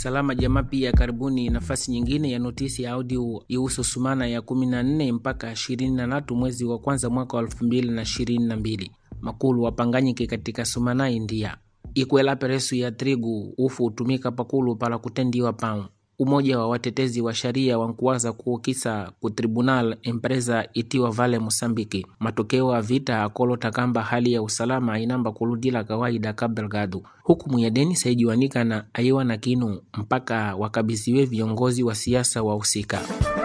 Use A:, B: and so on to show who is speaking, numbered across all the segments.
A: Salama Jamaa pia karibuni nafasi nyingine ya notisi ya audio ihusu sumana ya 14 mpaka 23 mwezi wa kwanza mwaka wa 2022. Makulu wapanganyike katika sumana India ikwela peresu ya trigu ufu utumika pakulu pala kutendiwa pau umoja wa watetezi wa sharia wankuwaza kuukisa ku tribunal empresa itiwa Vale Mosambiki matokeo ya vita akolota kamba hali ya usalama inamba kuludila kawaida kabelgadu hukumu ya deni saijiwanika na aiwa na kinu mpaka wakabisiwe viongozi wa siasa wahusika.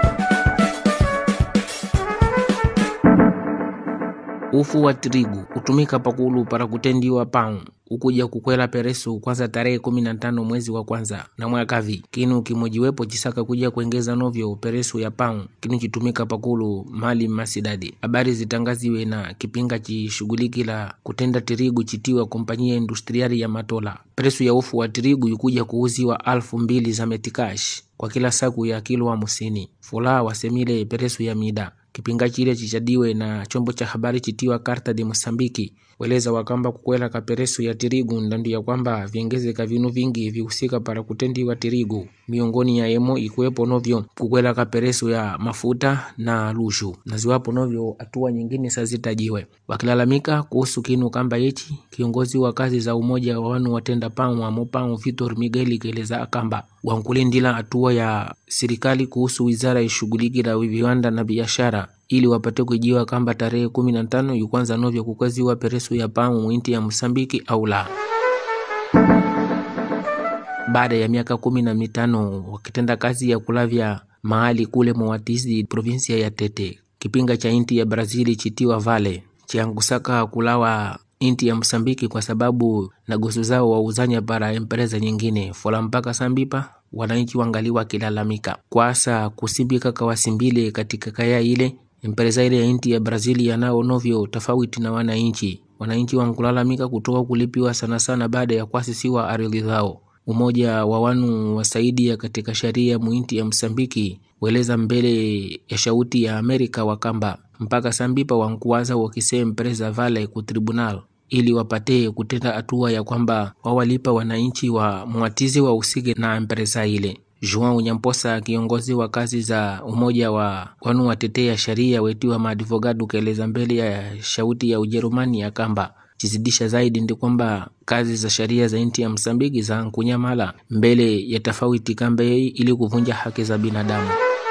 A: ufu wa trigu utumika pakulu para kutendiwa pau ukuja kukwela peresu kwanza tarehe kumi na tano mwezi wa kwanza na mwakavi kinu kimojiwepo chisaka kuja kuengeza novyo peresu ya pau kinu chitumika pakulu mali masidadi habari zitangaziwe na kipinga chishughulikila kutenda tirigu chitiwa kompanyia industriari ya matola peresu ya ufu wa tirigu ikuja kuuziwa alfu mbili za metikash kwa kila saku ya kilo hamsini fula wasemile peresu ya mida kipinga chile chichadiwe na chombo cha habari chitiwa Carta de Mosambiki weleza wakamba kukwela kaperesu ya tirigu ndandu ya kwamba viengezeka vinu vingi vihusika para kutendiwa tirigu miongoni ya emo ikuwepo novyo kukwela kaperesu ya mafuta na lushu na ziwapo novyo hatua nyingine sazitajiwe wakilalamika kuhusu kinu kamba yechi kiongozi wa kazi za umoja wa wanu watenda pau amo pau Vitor Miguel keleza akamba wankulindila hatua ya serikali kuhusu wizara ishughulikila viwanda na biashara ili wapate kujiwa kamba tarehe kumi na tano yukwanza novyo kukweziwa peresu ya pamu mwinti ya Msambiki au la. Baada ya miaka kumi na mitano wakitenda kazi ya kulavya mahali kule Moatizi, provinsia ya Tete, kipinga cha inti ya Brazili chitiwa Vale chiangusaka kulawa inti ya Msambiki kwa sababu na gosu zao wauzanya para empresa nyingine fola mpaka sambipa wananchi wangali wakilalamika kwasa kusimbika kawasimbile katika kaya ile empresa ile ya inti ya Brazili yanao novyo tofauti na wananchi wananchi wankulalamika kutoka kulipiwa sana sana baada ya kuasisiwa ardhi zao umoja wa wanu wasaidia katika sharia muinti ya Msambiki weleza mbele ya shauti ya Amerika wakamba mpaka sambipa wankuwaza wakise empresa Vale ku tribunal ili wapate kutenda hatua ya kwamba wawalipa wananchi wa mwatizi wa usige na empresa ile. Joao Nyamposa, kiongozi wa kazi za umoja wa wanu watetea sharia wetiwa maadvogado, kaeleza mbele ya shauti ya Ujerumani ya kamba chizidisha zaidi ndi kwamba kazi za sharia za inti ya Msambiki za nkunyamala mbele ya tofauti kamba yei ili kuvunja haki za binadamu.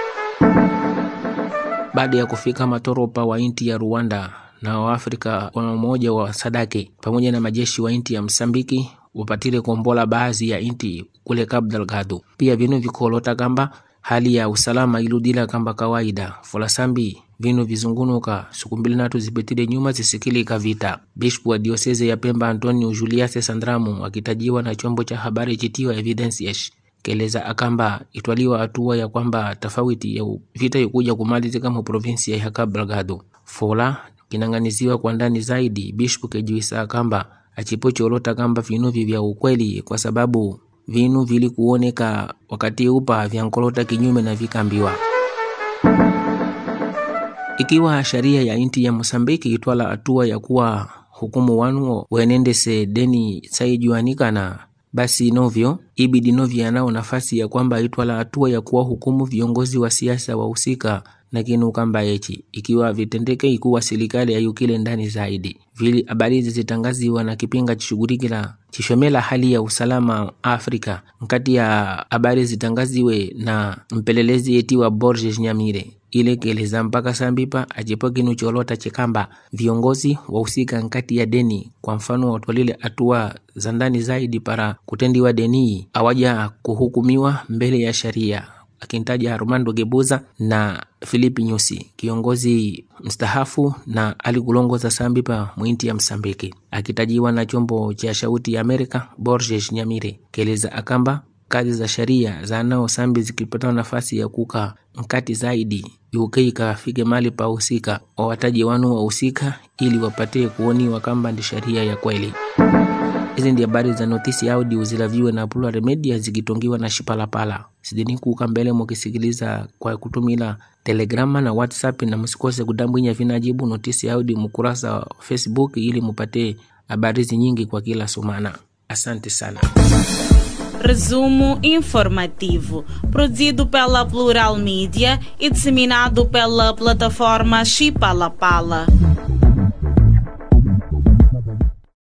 A: Baada ya kufika matoropa wa inti ya Rwanda na Waafrika wa umoja wa Sadake pamoja na majeshi wa inti ya Msambiki wapatile kombola baadhi ya inti kule Cabo Delgado. Pia vinu vikolota kamba hali ya usalama iludila kamba kawaida fulasambi vinu vizungunuka siku mbili natu zipitile nyuma zisikilika vita. Bishop wa dioseze ya Pemba Antonio Julius Sandramu akitajiwa na chombo cha habari chitiwa Evidencias keleza akamba itwaliwa hatua ya kwamba tofauti ya vita ikuja kumalizika mu provinsi ya Cabo Delgado. Fola kinang'aniziwa kwa ndani zaidi Bishop kejuisa kamba achipochiolota kamba vinuvi vya ukweli kwa sababu vinu vili kuoneka wakati upa vyankolota kinyume na vikambiwa ikiwa sharia ya inti ya Mosambiki itwala hatua ya kuwa hukumu wanu wenendese deni saijuanikana basi novyo ibidi novyo yanao nafasi ya kwamba itwala hatua ya kuwa hukumu viongozi wa siasa wahusika na kinu kamba echi ikiwa vitendeke ikuwa serikali ayukile ndani zaidi vili habari hizi zitangaziwa na kipinga chishughulikila chishomela hali ya usalama Afrika nkati ya habari zitangaziwe na mpelelezi etiwa Borges Nyamire ile keleza mpaka sambipa ajipo kinu cholota chikamba viongozi wahusika nkati ya deni kwa mfano watwalile hatua za ndani zaidi para kutendiwa deni awaja kuhukumiwa mbele ya sharia akintaja Armando Gebuza na Filipi Nyusi, kiongozi mstahafu na alikulongoza Sambipa mwinti ya Msambiki, akitajiwa na chombo cha shauti ya Amerika Borges Nyamire keleza akamba kazi za sharia za nao sambi zikipata nafasi ya kuka mkati zaidi UK ikafike mali pa husika wawataji wanu wahusika ili wapatie kuoniwa kamba ndi sharia ya kweli. Hizi ndi habari za notisi audio zilaviwe na Plural Media zikitongiwa na Shipalapala. Sidini kuka mbele mukisikiliza kwa kutumila Telegrama na WhatsApp, na msikose kudambwinya vinajibu notisi audio mukurasa wa Facebook ili mupate habari nyingi kwa kila sumana. Asante sana.
B: Resumo informativo, produzido pela Plural Mídia e disseminado pela plataforma Chipalapala.